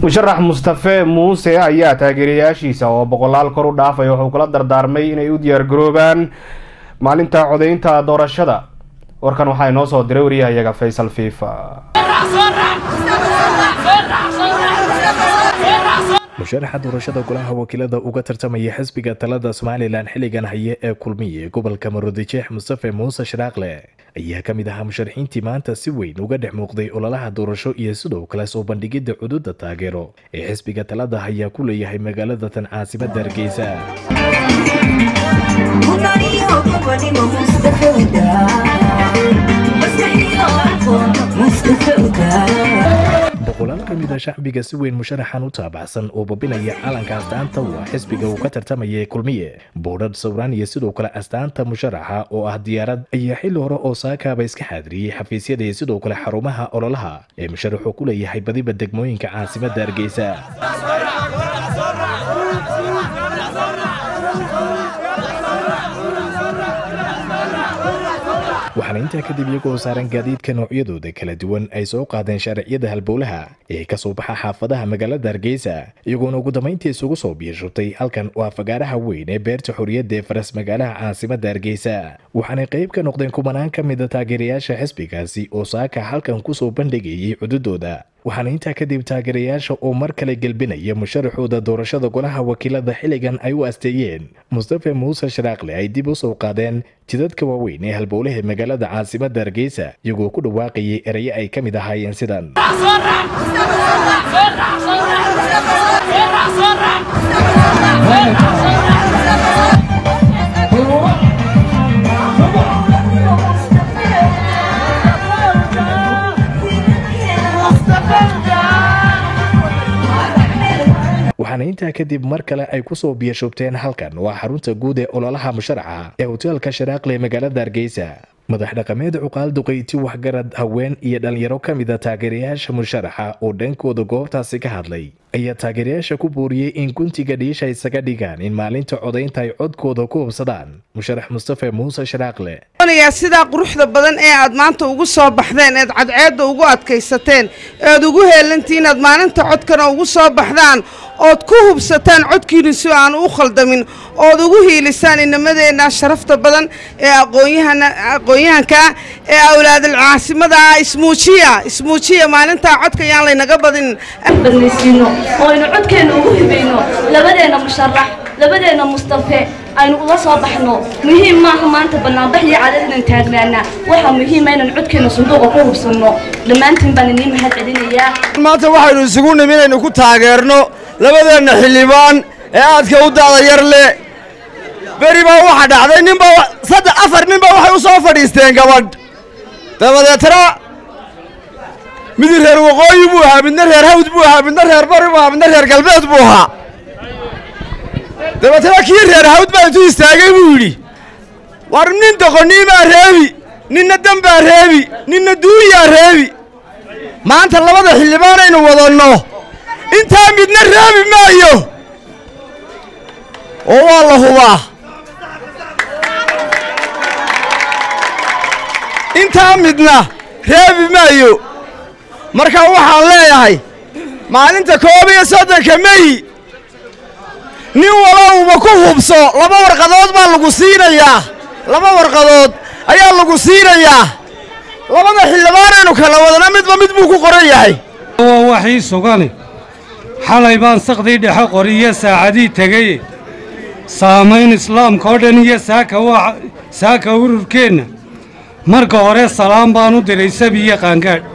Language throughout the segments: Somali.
musharax mustafe muuse ayaa taageerayaashiisa oo boqolaal kor u dhaafay wuxuu kula dardaarmay inay u diyaargaroobaan maalinta codaynta doorashada warkan waxaa inoo soo diray wariyahayaga faysal fiifa musharaxa doorashada golaha wakiilada uga tartamaya xisbiga talada somalilan xilligan haye ee kulmiye gobolka maroodijeex mustafe muuse sharaaqle ayaa ka mid ahaa musharaxiintii maanta si weyn uga dhex muuqday ololaha doorasho iyo sidoo kale soo bandhigidda cududa taageero ee xisbiga talada hayaa ku leeyahay magaalada tan caasimada hargeysa boqolaal ka mid a shacbiga si weyn musharaxan u taabacsan oo babinaya calanka astaanta u ah xisbiga uu ka tartamaya ee kulmiye boodhadh sawraan iyo sidoo kale astaanta musharaxa oo ah diyaarad ayaa xilli hore oo saakaaba iska xaadiriyey xafiisyada iyo sidoo kale xarumaha ololaha ee musharaxu ku leeyahay badiba degmooyinka caasimada hargeysa waxaana intaa kadib iyagoo saaran gaadiidka noocyadooda kala duwan ay soo qaadeen shaariciyada halbowlaha ee ka soo baxa xaafadaha magaalada hargeysa iyagoona ugu dambayntii isugu soo biirshurtay halkan waa fagaaraha weyn ee beerta xorriyadda ee faras magaalaha caasimada hargeysa waxaanay qayb ka noqdeen kumanaan ka mida taageerayaasha xisbigaasi oo saaka halkan kusoo bandhigayay cududooda waxaana intaa kadib taageerayaasha oo mar kale gelbinaya musharaxooda doorashada golaha wakiilada xilligan ay u asteeyeen mustafe muuse sharaaqle ay dib u soo qaadeen jidadka waaweyn ee halbowlaha magaalada caasimada hargeysa iyagoo ku dhawaaqayay erayo ay ka mid ahaayeen sidan waxaana intaa kadib mar kale ay kusoo biyashubteen halkan waa xarunta guud ee ololaha musharaxa ee hoteelka sharaaqle magaalada hargeysa madax dhaqameed cuqaal duqayti waxgarad haween iyo dhallinyaro ka mida taageerayaasha musharaxa oo dhankooda goobtaasi ka hadlay ayaa taageerayaasha ku buuriyey in guntiga dhiisha isaga dhigaan in maalinta codaynta ay codkooda ku hubsadaan musharax mustafe muuse sharaaqle sidaa quruxda badan ee aad maanta ugu soo baxdeen eed cadceedda ugu adkaysateen eed ugu heelantii inaad maalinta codkana ugu soo baxdaan ood ku hubsataan codkiinu si aan u khaldamin ood ugu hiilisaan inamadeenna sharafta badan ee aqoon-yahankaa ee awlaadal caasimada ah ismuujiya ismuujiya maalintaa codka yaan laynaga badin badnaysiino oo aynu codkeenna ugu hibayno labadeenna musharax labadeenna mustafe aynu uga soo baxno muhiim maaha maanta bannaanbax iyo cadad inaan taagnaana waxaa muhiima inaan codkeenna sanduuqa ku hubsanno dhammaantiin baan inii mahad celinayaa maanta waxaynu isugu nimi inaynu ku taageerno labadeenna xildhibaan ee aadka u da'da yar leh beri baa waxaa dhacday ninba saddex afar ninba waxay u soo fadhiisteen gabadh dabadeetna mid reer waqooyi buu ahaa midna reer hawd buu ahaa midna reer bari buu ahaa midna reer galbeed buu ahaa dabeetna kii reer hawd baa intuu istaagay buu yidhi war nin doqoniimaa reebi ninna dembaa reebi ninna duuyaa reebi maanta labada xildhibaanaynu wadanno intaa midna reebi maayo oo waa la hubaa intaa midna reebi maayo marka waxaan leeyahay maalinta koob iyo soddonka meyi nin walowba ku hubso laba warqadood baa lagu siinayaa laba warqadood ayaa lagu siinayaa labada xildhibaanaynu kala wadana midba mid buu ku qoran yahay waa waxii sugani xalay baan sakdii dhexe qoriyo saacadii tegay saamayn islaamka oo dhan iyo saaka saaka ururkeenna marka hore salaam baan u diray sabiyo qaangaadh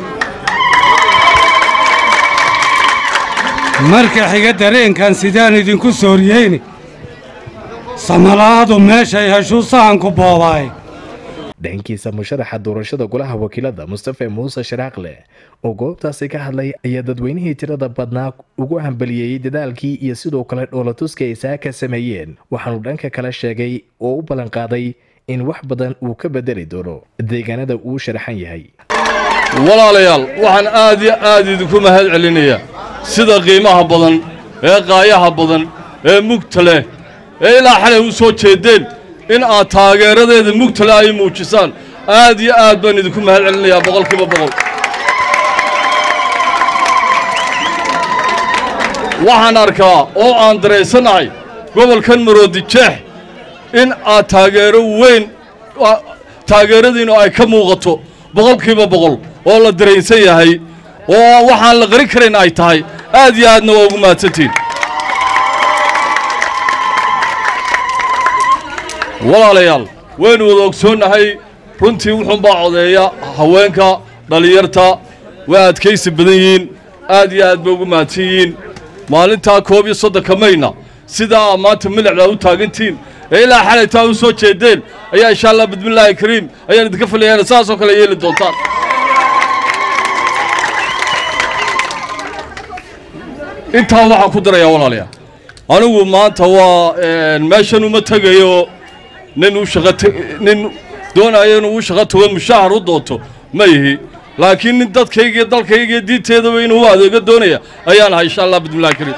marka xiga dareenkan sidaan idinku sooriyeyni samala'adu meeshay heshuu sahanku boobaay dhankiisa musharaxa doorashada golaha wakiilada mustafe muuse sharaaqle oo goobtaasi ka hadlay ayaa dadweynihii tirada badnaa ugu hambaliyeeyey dadaalkii iyo sidoo kale dhoolatuska ay saaka sameeyeen waxaanu dhanka kale sheegay oo u ballanqaaday in wax badan uu ka bedeli doono deegaanada uu sharaxan yahay walaalayaal waxaan aad iyo aad idinku mahad celinayaa sida qiimaha badan ee qaayaha badan ee mugta leh ee ilaa xalay u soo jeeddeen in aad taageeradeeda mugta leh ay muujisaan aad iyo aad baan idinku mahad celinayaa boqolkiiba boqol waxaan arkaa oo aan dareensanahay gobolkan maroodijeex in aad taageero weyn taageeradiinu ay ka muuqato boqolkiiba boqol oo la dareensan yahay oo waxaan la qarin karayn ay tahay aad iyo aadna waa ugu mahadsantiin walaalayaal waynu wada ogsoonnahay runtii wuxuunbaa codeeya haweenka dhallinyarta waa adkaysi badan yihiin aad iyo aad bay ugu mahadsan yihiin maalintaa koob iyo soddonka mayna sidaa aa maanta milicdaa u taagantihiin ee ilaa xalaytaa u soo jeedeen ayaa insha allah bismillaahi kariim ayaan idinka filayaan saasoo kale yeeli doontaan intaa waxaan ku darayaa walaalayaa anigu maanta waa meeshan uma tegayo nin u shaqa nin doonayo inuu u shaqo tago mushahar u doonto ma ihi laakiin nin dadkayga iyo dalkayga iyo diinteedaba inuu u adeego doonaya ayaan ahay insha allah bismillahi kariim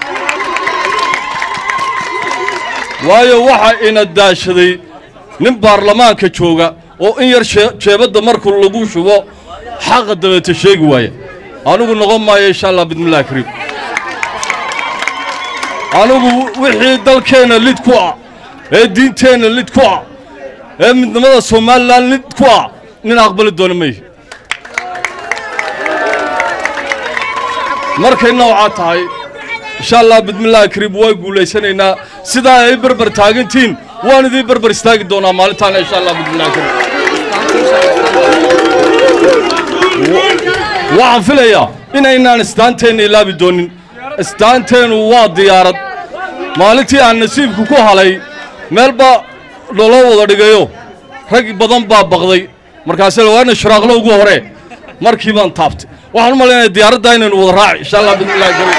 waayo waxa ina daashaday nin baarlamaanka jooga oo in yar jeebadda markuu lagu shubo xaqa dabeeta sheegi waaya anigu noqon maayo insha allah bismillahi kariim anigu wixii dalkeenna lid ku ah ee diinteenna lid ku ah ee midnimada somalilan lid ku ah nin aqbali doona mayhi markay noocaa tahay insha allah bismillaahi kariim waa guulaysanaynaa sidaa ay berber taagantihiin waan idiin berber istaagi doonaa maalintaana insha allah bismillahi kariim waxaan filayaa inaynaan istaanteenna ilaabi doonin istaanteennu waa diyaarad maalintii aan nasiibku ku halay meel baa loloo wada dhigayo rag badan baa baqday markaase waana shiraaqlo ugu hore markii baan taabtay waxaan u malaynaya diyaaraddaa inaynu wada raaci insha allah bismillahi kariim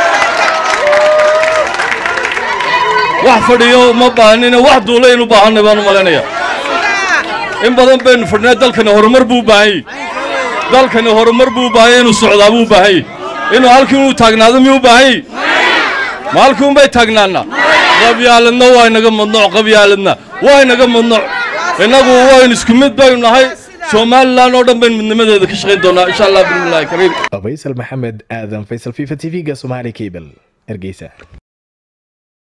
wax fadhiyo ma baahnina wax duulaynu baahanay baan u malaynayaa in badan baynu fadhinaa dalkani horumar buu u baahan yahy dalkani horumar buu u baahan yahy inuu socdaa buu u baahan yahy inuu halkii inuu taagnaado miyuu u baahan yahy ma halkii unbay taagnaannaa qabyaaladna waa inaga madnuuc qabyaaladna waa inaga madnuuc innagu waynu isku mid baynu nahay somalilan oo dhan baynu midnimadeeda ka shaqayn doonaa insha allah bismillahi kariim faysal maxamed aadan faysal fifa t v-ga somaali cable hargeysa